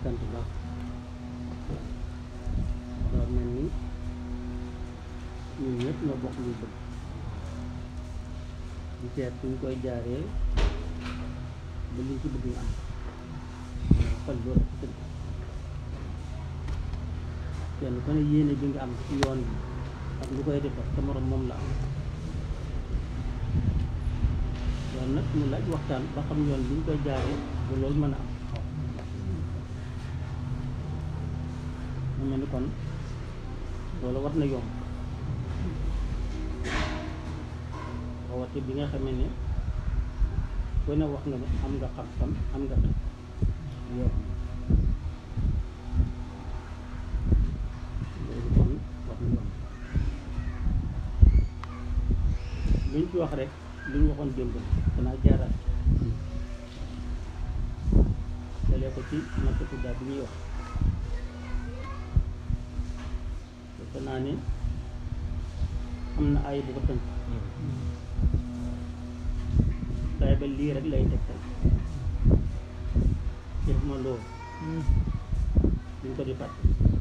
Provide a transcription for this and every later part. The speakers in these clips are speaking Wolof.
sant baax daa mel ni ñun ñëpp ñoo bokk lu bëgg di seet suñ koy jaaree ba liñ ci bëgg ñu am xol loolu ci tëdd kenn ku ne yéene bi nga am ci yoon bi ak lu koy defar sa morom moom la am yoon nag mu laaj waxtaan ba xam yoon bi ñu koy jaaree ba loolu mën a am mu mel ni kon loolu war na yomb rawati bi nga xamee ne ku ne wax nga ne am nga xam-xam am nga xam yoon loolu kon wax na yomb luñ ci wax rek lu ñu waxoon démb danaa jaaraat dalee ko ci nattatu daal bi ñuy wax defe naa ne am na ay bu ko tënk day ba lii rek lay tegtal def ma loo duñ ko di fàtte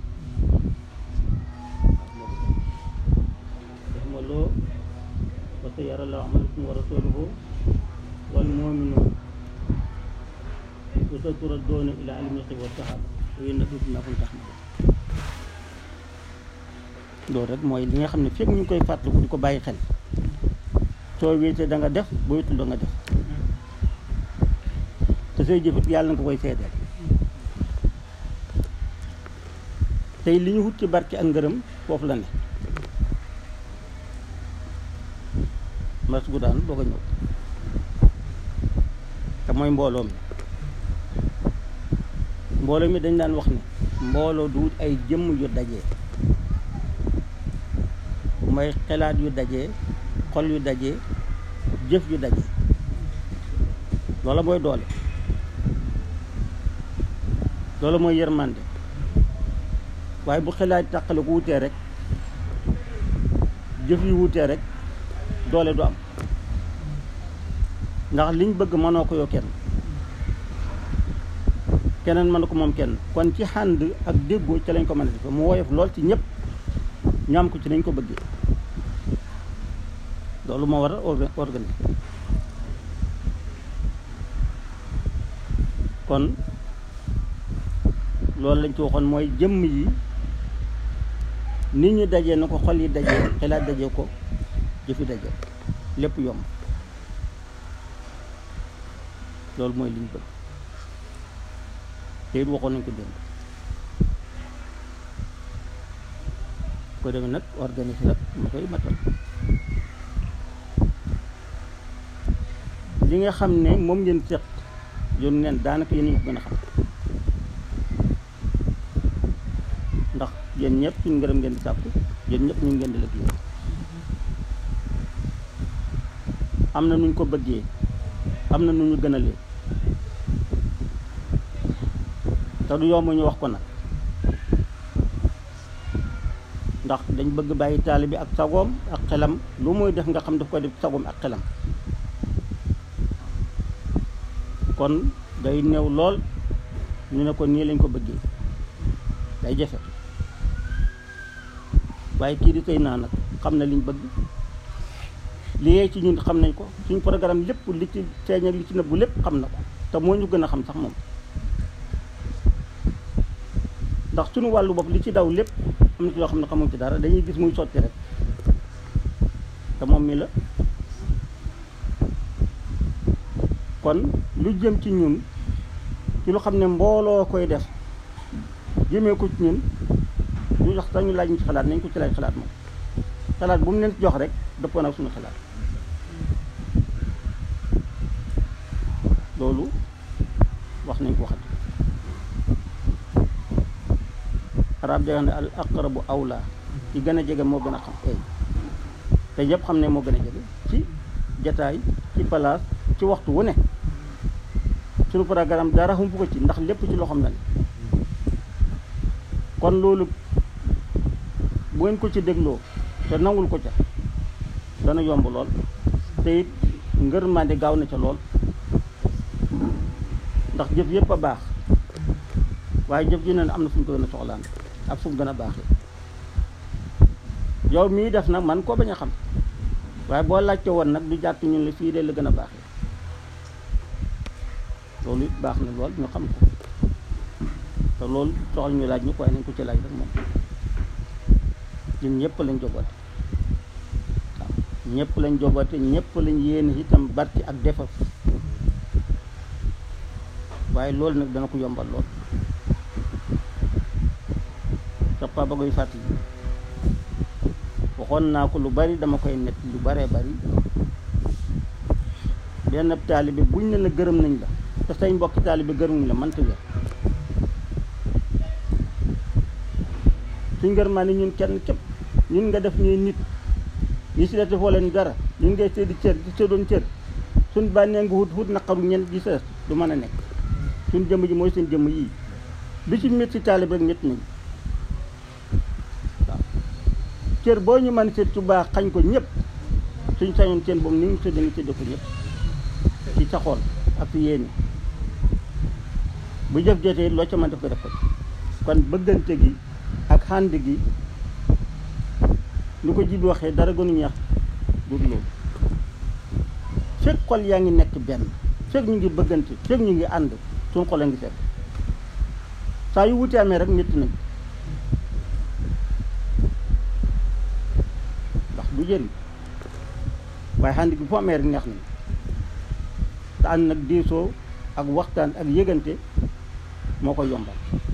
def ma loo wa sayara Allahu amalakum wa rasuluhu wal mu'minun wa saturadduuna ila alimil ghaybi wa shahada wa yunabbi'ukum bimaa kuntum ta'maluun loolu rek mooy li nga xam ne fekk ñu ngi koy fàttaliku di ko bàyyi xel soo wéetee da nga def boo wéetul da nga def te say jëfit yàlla nga koy seedeel tey li ñu wut ci barke ak ngërëm foofu la ne mas gu daan boo ko ñëw te mooy mbooloo mi mbooloo mi dañ daan wax ne mbooloo du wut ay jëmm yu dajee mooy xelaat yu dajee xol yu dajee jëf yu dajee loola mooy doole loola mooy yërmande waaye bu xelaat tàqale ko wutee rek jëf yu wutee rek doole du am ndax liñ bëgg mënoo ko yoo kenn keneen mën ko moom kenn kon ci xànd ak déggoo ci lañ ko mën a defe mu woyof lool ci ñëpp ñu am ko ci nañ ko bëggee loolu moo war a organiser kon loolu lañ ci waxoon mooy jëmm yi nit ñi dajee na ko xol yi dajee xelaat dajee ko jëfi dajee lépp yomb loolu mooy liñ bëgg te it waxoon nañ ko démb ko demee nag organiser nag ma koy matal li nga xam ne moom ngeen seq yoon neen daanaka yéen ñu ko gën a xam ndax yéen ñëpp suñ ngërëm ngeen di sàkku yéen ñëpp ñu ngeen di liggéey am na nuñ ko bëggee am na nu ñu gënalee te du yomb ñu wax ko nag ndax dañ bëgg bàyyi taali bi ak sagoom ak xelam lu muy def nga xam daf koy def sagoom ak xelam kon day néew lool ñu ne ko nii lañ ko bëggee day jafe waaye kii di tey naa nag xam na liñ bëgg li yee ci ñun xam nañ ko suñ programme lépp li ci feeñ ak li ci nëbbu lépp xam na ko te moo ñu gën a xam sax moom ndax suñu wàllu bopp li ci daw lépp am na ci yoo xam ne xamuñ ci dara dañuy gis muy sotti rek te moom mi la kon lu jëm ci ñun ci lu xam ne mbooloo koy def jëmee ko ci ñun ñu sax sax ñu laaj ñu ci xalaat nañ ko ci laaj xalaat moom xalaat bu mu leen jox rek dëppoo nag suñu xalaat loolu wax nañ ko waxat arab day wax ne al aqrabu awla ci gën a jege moo gën a xam eey te ñëpp xam ne moo gën a jege ci jataay ci palaas ci waxtu wu ne suñu programme dara xumpu ko ci ndax lépp ci loxoom la ne kon loolu bu ngeen ko ci dégloo te nangul ko ca dana yomb lool te it ngërmande gaaw na ca lool ndax jëf yëpp a baax waaye jëf ju ne am na fu ñu ko gën a soxlaan ak fu mu gën a baaxee yow mii def nag man koo bañ a xam waaye boo laajte woon nag du jàkk ñun la fii de la gën a baaxee loolu it baax na lool ñu xam ko te loolu soxal ñu laaj ñu ko waaye nañ ko ci laaj rek moom ñun ñëpp lañ joboote waaw ñëpp lañ joboote ñëpp lañ yéene itam barki ak defar waaye loolu nag dana ko yombal lool sax pa ba koy fàttali waxoon naa ko lu bari dama koy net lu baree bari benn taalibe buñ ne la gërëm nañ la te say mbokki taalibe gërëmuñ la mënta wér suñ gërëmaa ni ñun kenn képp ñun nga def ñuy nit ñi si des defoo leen dara ñun ngay séddi cër di séddoon cër suñ bànnee nga wut wut naqaru ñen gi sa du mën a nekk suñ jëmm ji mooy seen jëmm yii bi ci métti taalibe rek métti nañ waaw cër boo ñu mën sédd su baax xañ ko ñëpp suñ sañoon seen boobu ni ñu sédd nga sédd ko ñëpp ci sa xol ak si yéene bu jëf jotee loo ca mën def ko def ko kon bëggante gi ak xànd gi lu ko jibi waxee dara gënu ñeex dul loolu fekk xol yaa ngi nekk benn fekk ñu ngi bëggante fekk ñu ngi ànd suñ xol a ngi set saa yu wuti amee rek métti nañ ndax du jëriñ waaye xànd gi fu amee rek neex nañ te ànd nag diisoo ak waxtaan ak yëgante moo ko yombal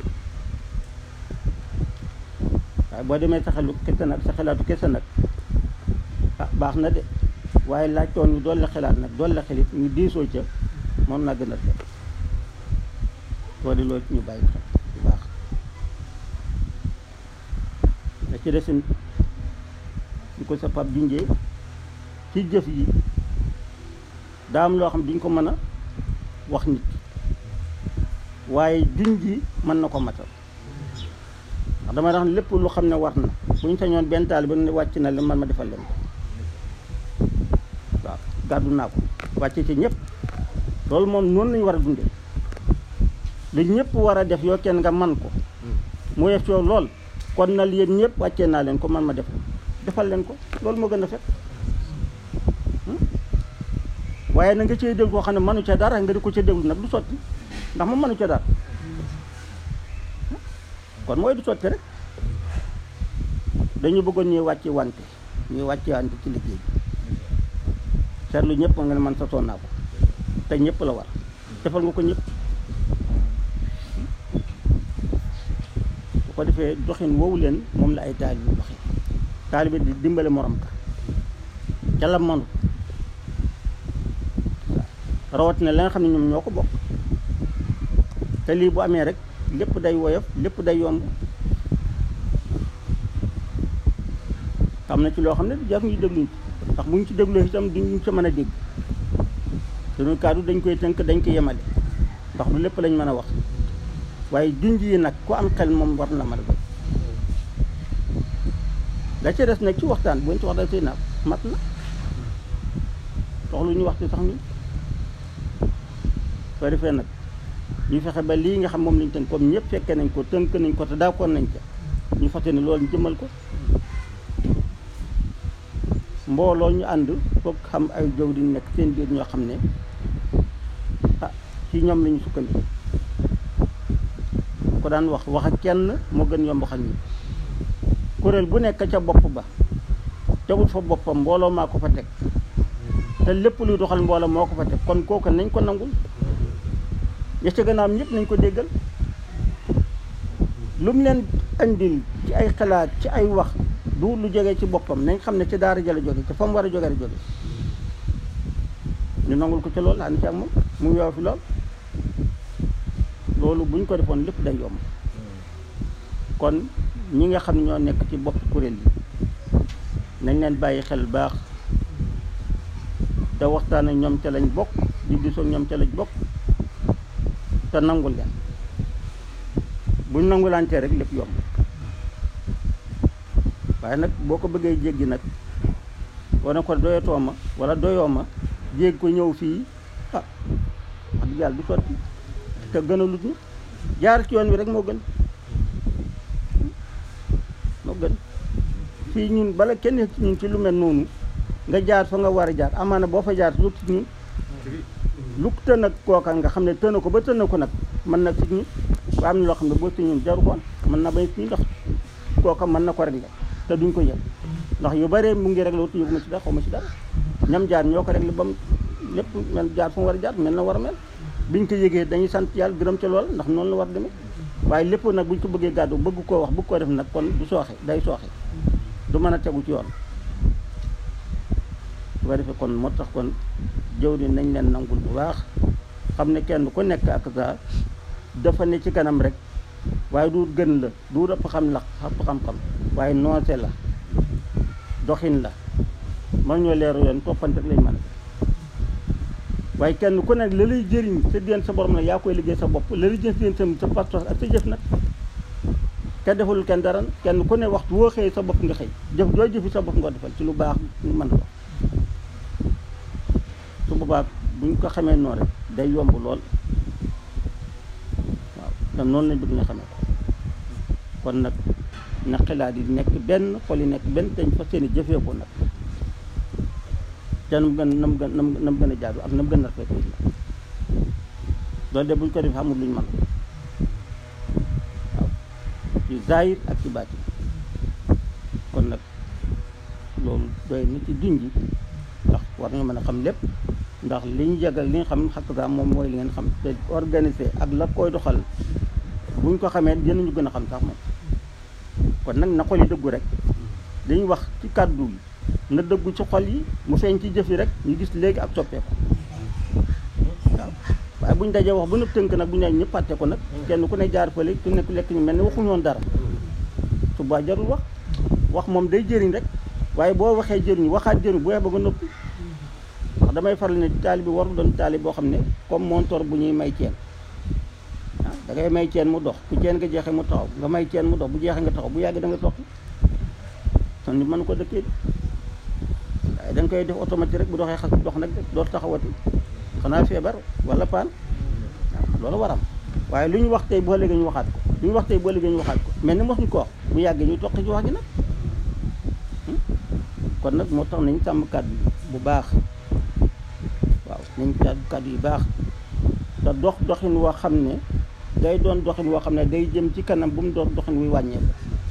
waaye boo demee sa xelu kese nag sa xelaatu kese nag ah baax na de waaye laajtoon ñu doole xelaat nag doole xelit ñu diisoo ca moom naa gën a def soo di loolu ñu bàyyi xel bu baax da ci desin ñu ko sa pap junjee ci jëf yi daa am loo xam duñ ko mën a wax nit waaye juñ ji mën na ko matal ndax dama tax lépp lu xam ne war na bu ñu sañoon benn taal ba ne wàcc na leen man ma defal leen ko waaw gàddu naa ko wàcce ci ñëpp loolu moom noonu lañu war a dundee lu ñëpp war a def yoo kenn nga man ko mu yef yow lool kon na yéen ñëpp wàccee naa leen ko man ma def ko defal leen ko loolu moo gën a fekk waaye na nga cee déglu koo xam ne mënu ca dara nga di ko ca déglu nag du sotti ndax moom mënu ca dara kon mooy du sotti rek dañu bëggoon ñuy wàcce wante ñuy wàcce wante ci liggéey bi seetlu ñëpp nga ne man sa naa ko te ñëpp la war defal nga ko ñëpp bu ko defee doxin woowu leen moom la ay taalibe bi doxin taalibe di dimbale morom ka ca la manu rawatina la nga xam ne ñoom ñoo ko bokk te lii bu amee rek lépp day woyof lépp day yomb am na ci loo xam ne jar ñu dégluñ ci ndax bu ñu ci dégloo itam duñ ci mën a dégg suñu kàddu dañ koy tënk dañ koy yemale ndax du lépp lañ mën a wax waaye junj yi nag ku am xel moom war na mën a doy da ca des nag ci waxtaan bu ñu ci waxtaan sëy naa mat na soxlu ñu waxtu sax ni soo defee nag ñu fexe ba lii nga xam moom lañ tënk comme ñëpp fekkee nañ ko tënk nañ ko te d'accord nañ ca ñu fàtte ne loolu ñu jëmal ko mbooloo ñu ànd foog xam ay jow di nekk seen biir ñoo xam ne ah ci ñoom lañu sukkandiku ko daan wax wax ak kenn moo gën yomb xam ni kuréel bu nekk ca bopp ba tegul fa boppam mbooloo maa ko fa teg te lépp luy doxal mbooloo moo ko fa teg kon kooku nañ ko nangul ya ca gannaaw ñëpp nañ ko déggal lu mu leen andil ci ay xalaat ci ay wax du lu jógee ci boppam nañ xam ne ci daara jëla jóge ci fa mu war a jóge la jóge ñu nangul ko ci loolu ànd ci ak moom mu yow fi lool loolu buñ ko defoon lépp day yomb kon ñi nga xam ne ñoo nekk ci bopp kuréel yi nañ leen bàyyi xel baax te waxtaan ak ñoom ca lañ bokk di diisoo ñoom ca lañ bokk te nangul leen buñ nangulantee rek lépp yomb waaye nag boo ko bëggee jéggi nag wane ko doyatoo ma wala doyoo ma jéggi ko ñëw fii ah wax dëgg yàlla du sotti te gën a lut ñu jaar ci yoon wi rek moo gën moo gën fii ñun bala kenn ci ñun ci lu mel noonu nga jaar fa nga war a jaar amaana boo fa jaar lu ci ñun lu tën ak kooka nga xam ne tëna ko ba tëna ko nag mën na ci ñun waa am na loo xam ne boo ci ñun jaru koon mën na bay fii ndax kooka mën na ko régler te duñ ko yëg ndax yu bëree mu ngi régler wutu yëguma ci dara xaw ma ci dara ñam jaar ñoo ko régler ba mu lépp mel jaar fu mu war a jaar mel na war a mel biñ ko yëgee dañuy sant yàlla gërëm ca lool ndax noonu la war demee waaye lépp nag buñ ko bëggee gàddu bëgg koo wax bëgg koo def nag kon du sooxe day sooxe du mën a tegu ci yoon su ko defee kon moo tax kon jëw ni nañ leen nangul bu baax xam ne kenn ku nekk ak sa dafa ne ci kanam rek waaye du gën la du ëpp xam la ëpp xam-xam waaye noose la doxin la man ñoo leeru yoon toppante rek lañ mën a def waaye kenn ku nekk la lay jëriñ sa diggante sa borom nag yaa koy liggéey sa bopp la lay jëriñ sa sa pastos ak sa jëf nag kenn defalul kenn dara kenn ku ne waxtu woo xëy sa bopp nga xëy jëf doo jëfi sa bopp nga defal ci lu baax lu mën a dox su boobaa buñ ko xamee noonu rek day yomb lool waaw te noonu lañ bëgg nga xamee ko kon nag na xalaat yi nekk benn xol yi nekk benn dañ fa seeni jëfee ko nag te nam gën nam gën nam gën a jaadu ak nam gën a rafet nag loolu de buñ ko def amul luñ mën waaw ci zahir ak ci baatin kon nag loolu doy na ci junji ndax war nga mën a xam lépp ndax li ñu jagal li nga xam xakk saa moom mooy li ngeen xam te organisé ak la koy doxal buñ ko xamee dinañu gën a xam sax moom kon nag na xol yi dëggu rek li ñu wax ci kàddu yi na dëggu ci xol yi mu feeñ ci jëf yi rek ñu gis léegi ak soppeeku waaw waaye buñ dajee wax bu nëpp tënk nag bu ñu ñëpp fàtte ko nag kenn ku ne jaar fële ku nekk lekk ñu mel ni waxuñu woon dara suba jarul wax wax moom day jëriñ rek waaye boo waxee jëriñ waxaat jëriñ bu ba nga noppi ndax damay faral ne taali bi warul doon taali boo xam ne comme montor bu ñuy may ceen ah da ngay may ceen mu dox bu ceen nga jeexee mu taxaw nga may ceen mu dox bu jeexee nga taxaw bu yàgg da nga toqi son ni mën ko dëkkee waaye da nga koy def automatique rek bu doxee xas dox nag dootu taxawati xanaa feebar wala paan waaw loolu waram waaye lu ñu wax tey boo léegi ñu waxaat ko lu ñu wax tey boo léegi ñu waxaat ko mel ni mosuñ ko wax bu yàggee ñu toqi ci wax gi nag kon nag moo tax nañ sàmm kàddu yi bu baax waaw nañ sàmm kàddu yi baax te dox doxin woo xam ne day doon doxin woo xam ne day jëm ci kanam bu mu doon doxin wuy wàññeeku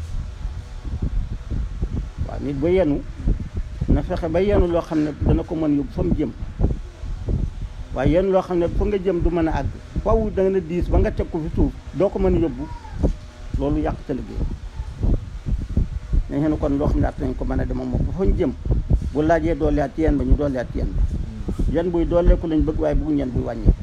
waaw nit ba yenu na fexe ba yenu loo xam ne dana ko mën yóbbu fa mu jëm waaye yenu loo xam ne fa nga jëm du mën a àgg faw da nga na diis ba nga teg ko fi suuf doo ko mën a yóbbu loolu yàq sa liggéey dañ ne kon loo xam ne at nañ ko mën a demoom moom ba fa ñu jëm bu laajee dooleyaat ci yeen ba ñu dooleyaat ci yeen ba yan buy dooleeku lañ bëgg waaye bëgguñ yan buy wàññeeku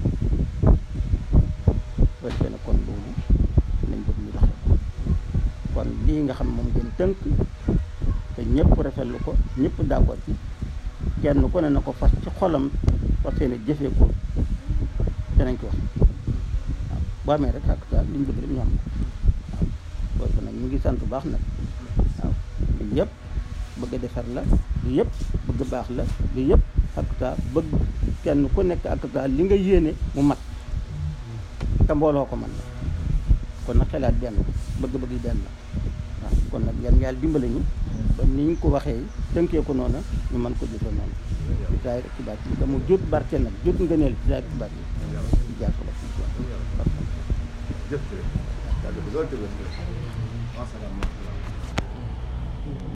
ba defee ne kon loolu lañ bëgg ñu doxee kon lii nga xam moom gën tënk te ñëpp rafetlu ko ñëpp d'accord ci kenn ku ne na ko fas ci xolam fas yéene jëfee ko danañ ko wax waaw boo amee rek ak daal liñ bëgg rek ñu am ko waaw loolu nag ñu ngi sant bu baax nag waaw li yëpp bëgg a defar la li yëpp bëgg baax la li yëpp ak saa bëgg kenn ku nekk ak saa li nga yéene mu mat te mbooloo ko man kon nag xelaat benn bëgg-bëgg yi benn waaw kon nag yan yàlla dimbale ñu ba ni ñu ko waxee tënkee ko noonu ñu mën ko jëfe noonu ci saay rek ci baat yi dama jot barke nag jot ngëneel ci saay rek ci baat yi ci jaar ko ba ci jëf